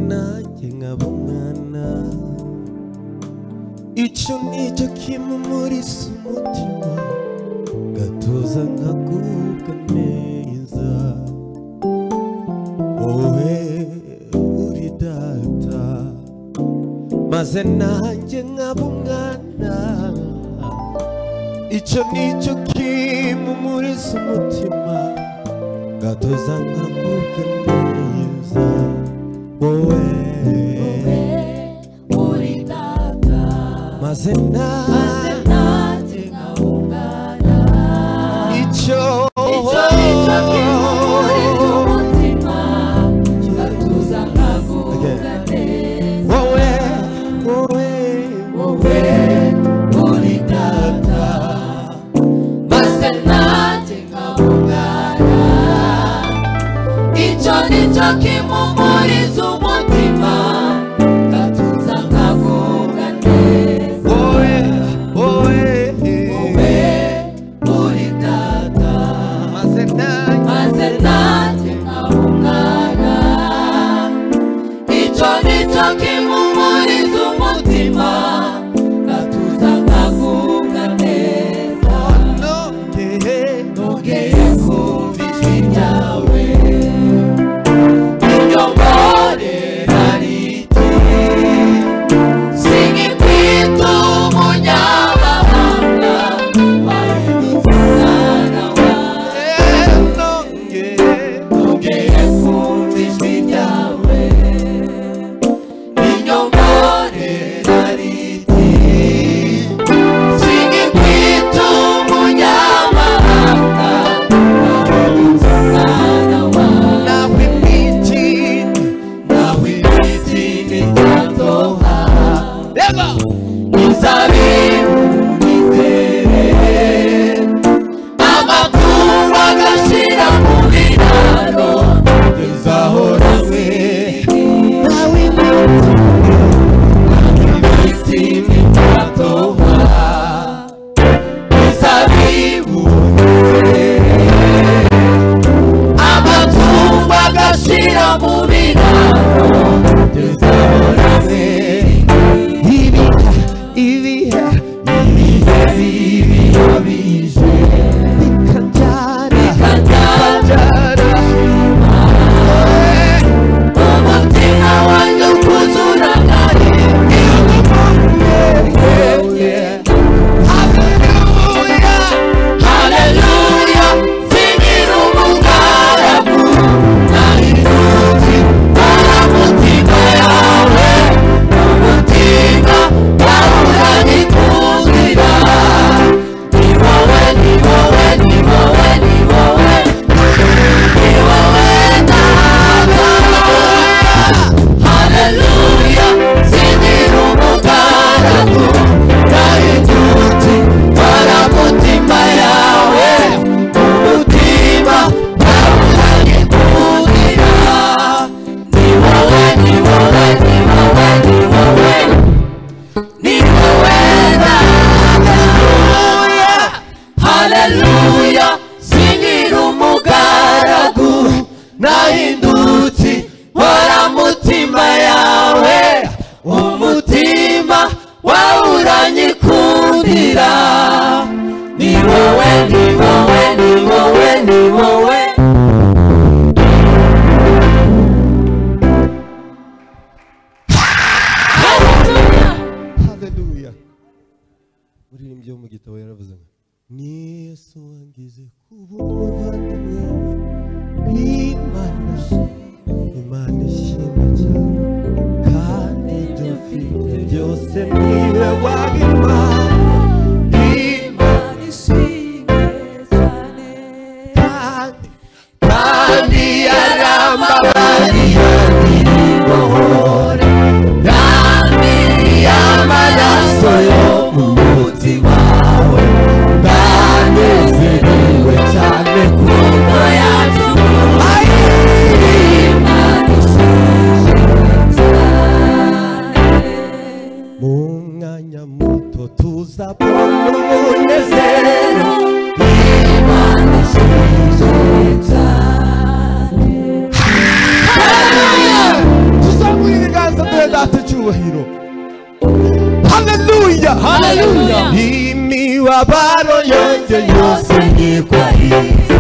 na ngabangana icyo nicyo kimumurisa umutima gatuza nkagubwa neza wowe uri data maze nanjye nkaba umwana icyo nicyo kimumurisa umutima gatuza nkagubwa neza wowe maze nanjye icyo wowe wowe kimumuriza umutima gatuza nkagubwa neza wowe wowe wowe uri data maze nanjye maze nanjye nkaba umwana icyo nicyo kimumuriza umutima gatuza nkagubwa neza nongeye nongeye kumva ijwi ryawe inyongore rariti singa ikwita umunyamahanga wahindutse umwana wawe nongeye nongeye kumva ijwi ryawe inyongore rariti singa ikwita umunyamahanga wahindutse umwana wawe nawe mwitini nawe ibiti ntitatoha reba inzabibu nizere amatungo agashira mu biraro izahora ziriti nawe mwitini ibiti ntitatoha inzabibu nizere amatungo agashira mu biraro izahora ziriti ibihe ibihe ibihe bibi bije kanjara kajyana kanjara umutima wanjye ukuzura nkari haleluya singira umugaragu nahindutse baramutima yawe umutima wahora nikundira ni wowe ni wowe ni wowe ni wowe ni wowe nawe Haleluya, singira umugaragu Nahindutse mpora mutima yawe Umutima ntawuhanye kugira Ni wowe, ni wowe, ni wowe, ni wowe Ni wowe Haleluya, Haleluya, singira umugaragu Nahindutse mpora mutima yawe Umutima wawuranyikundira Ni wowe, ni wowe, ni wowe, ni wowe Haleluya haleluya uririmbye mu gitabo yaravuze ngo ni yesu wangize kuba umuvandimwe wawe imana imana ishimwe cyane kandi ibyo mfite byose niwe wabimpaye Imana ishimwe cyane kandi kandi yarambabariye nibohora kandi y'amaraso yo mu mutima wawe ndanezerewe cyane kuko yatuma imana ishimwe icyubahiro haleluya Haleluya. imibabaro yanjye yose nyikwahiriza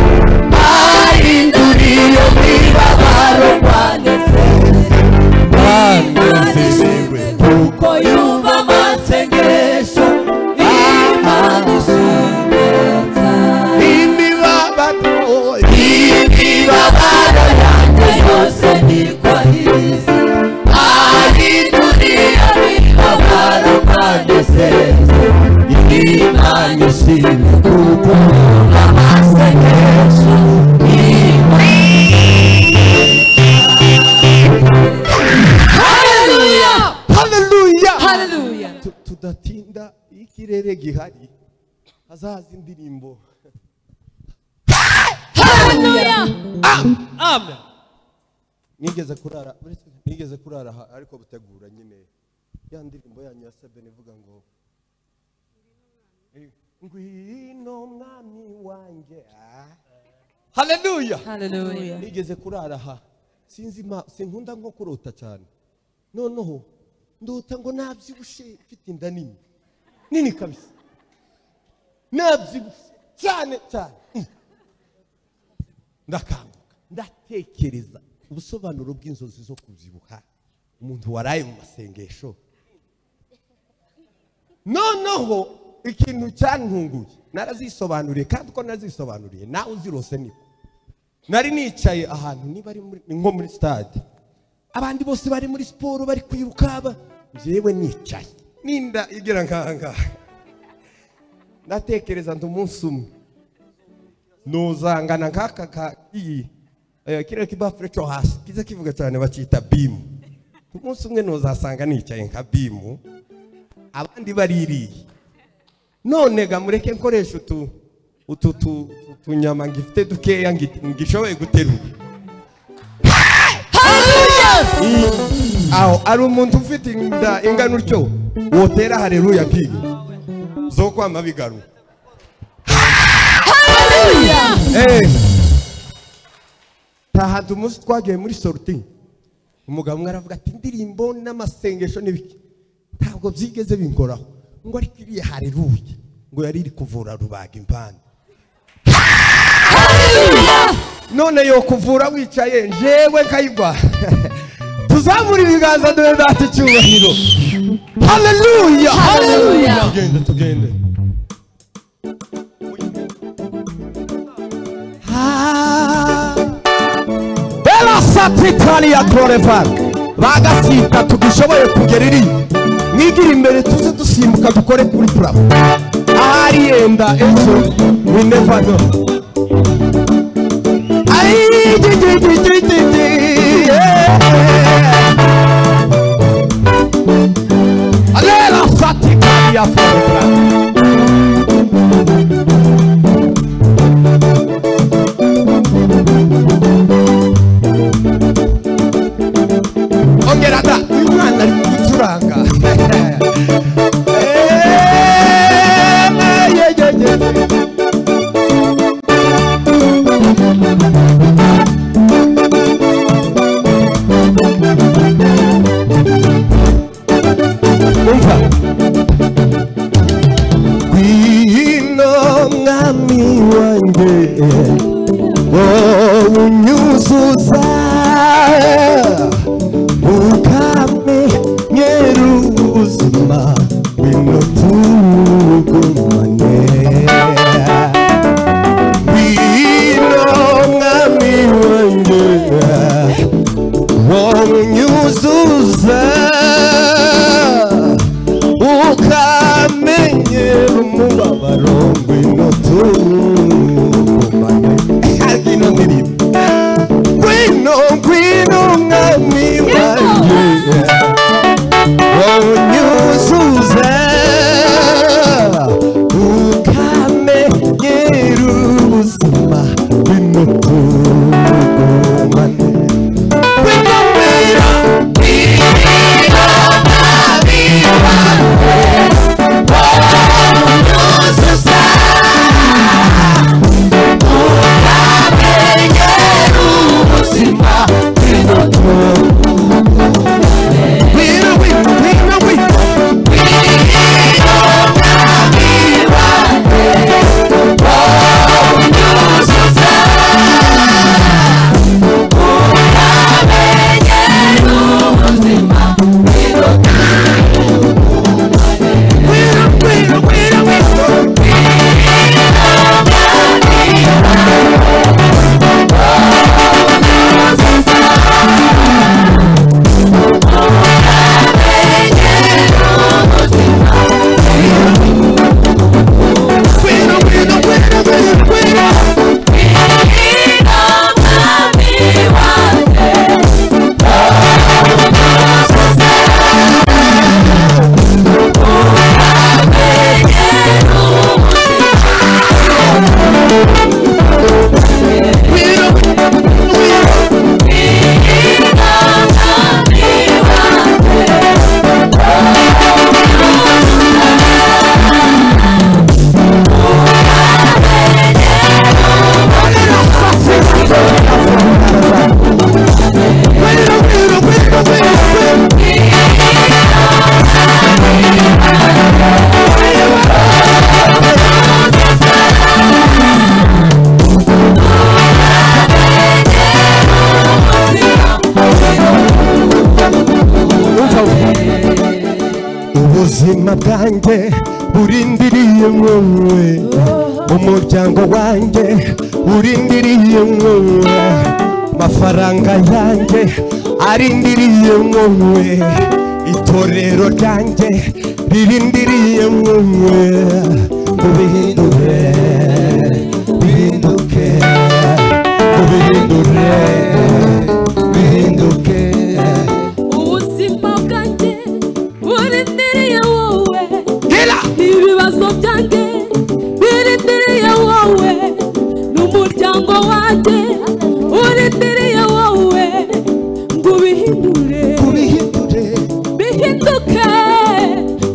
ahindura iyo mibabaro kwanditse banezerewe kuko yumva amasengesho imana ishimeta imibabaro imibabaro yanjye yose nyikwahiriza ahindura iyo mibabaro kwanditse imana ishimeta kuko amasengesho imana Hallelujah! haleluya Hallelujah! Tu- tudatinda iyo ikirere gihari hazaza indirimbo Hallelujah! nigeze kurara nigeze kurara aha ariko butegura nyine ya ndirimbo yanyu ya sebe ivuga ngo eh, ngwino mwami wanjye ah. haleluya Hallelujah! nigeze kurara aha sinzi ma sinkunda nko kurota cyane noneho ndota ngo nabyibushe mfite inda nini nini kabisa nabyibushe cyane cyane Mm. ndakanguka ndatekereza ubusobanuro bw'inzozi zo kubyibuha umuntu waraye mu masengesho noneho ikintu cyantunguye narazisobanuriye kandi uko narazisobanuriye nawe uzirose niko nari nicaye ahantu niba ari muri- nko muri stade abandi bose bari muri siporo bari kwiruka ba- njyewe nicaye ninda igera nkangaha ndatekereza ndi umunsi umwe nuzangana nk'aka ka iyi eh, kiriya kibafure cyo hasi kiza kivuga cyane bakita bimu umunsi umwe nuzasanga nicaye nka bimu abandi baririye none ga mureke nkoresha utu utu tu- tu- tunyama ngifite dukeya ngi- ngishoboye guterura aho ari umuntu ufite inda ingana utyo wotera hareruya nk'iyo zo kwama bigaruka Eh. tahantu umunsi twagiye muri soruti umugabo umwe aravuga ati indirimbo n'amasengesho n'ibiki ntabwo byigeze binkoraho ngo ariko iriya hareruye ngo yari iri kuvura rubaga imvana none yo kuvura wicaye njewe nkayigwa tuzamura ibiganza dore data icyubahiro haleluya Haleluya. tugende tugende Ela satitani ya glorify bagasita tugishoboye kugera iri mwigira imbere tuze dusimbuka dukore kuri purafo ahari yenda ejo we never know Ay, ji, ji, ji, ji, ji, ji, yeah. Lela satitani ya glorify ongera da uyu mwana ari gucuranga Eh, ye, ye, ye. umva ngwino mwami wanjye wowe unyuzuza ukaba ubuzima bwanjye burindiriye wowe umuryango wanjye urindiriye wowe amafaranga yanjye arindiriye wowe itorero ryanjye ririndiriye wowe ubihindure bihinduke ubihindure bihinduke ubuzima bwanjye burindiriye wowe Gila! ibibazo byanjye birindiriye wowe n'umuryango wanjye urindiriye wowe ngo ubihindure ubihindure bihinduke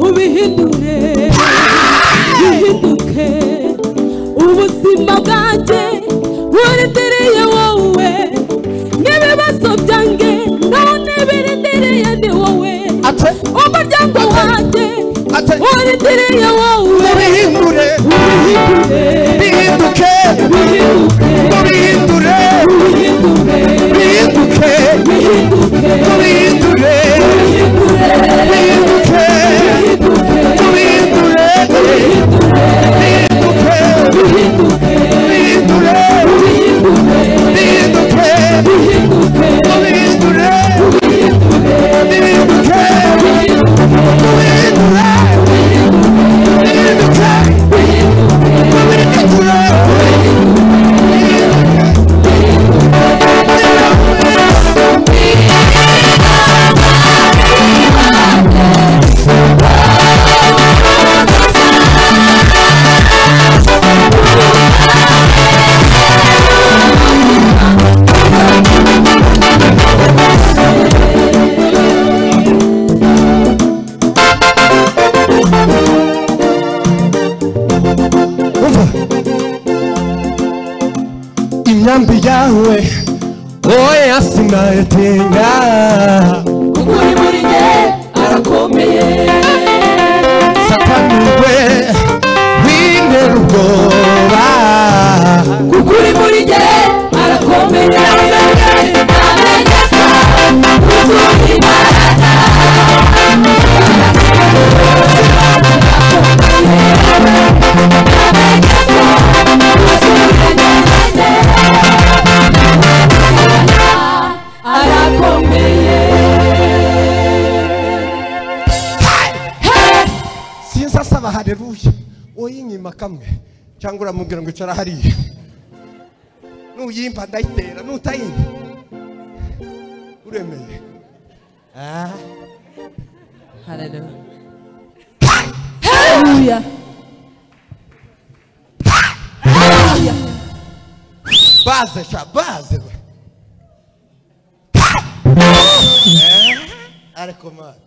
ubihindure bihinduke ubuzima bwanjye burindiriye wowe n'ibibazo byanjye none birindiriye ni wowe Ate. umuryango wanjye Ate. urindiriye wowe ubihindure ubihindure bihinduke bihinduke ubihindure ubihindure bihinduke bihinduke ubihindure bihindure bihinduke bihinduke ubihindure bihinduke bihindure bihinduke ubihindure bihinduke ubihindure bihinduke ubihindure umva imyambi yawe oya sinayetenga kuko uri muri jye arakomeye satani we wintera ubwoba kuko uri muri jye arakomeye Namenye ko uzumva imbaraga. arakomeye sinzi asaba hareruya uyinyima kamwe cyangwa uramubwira ngo icara hariya nuyimba ndayitera nutayimba uremeye ah. Hallelujah. baze sha baze we Eh, ariko mwana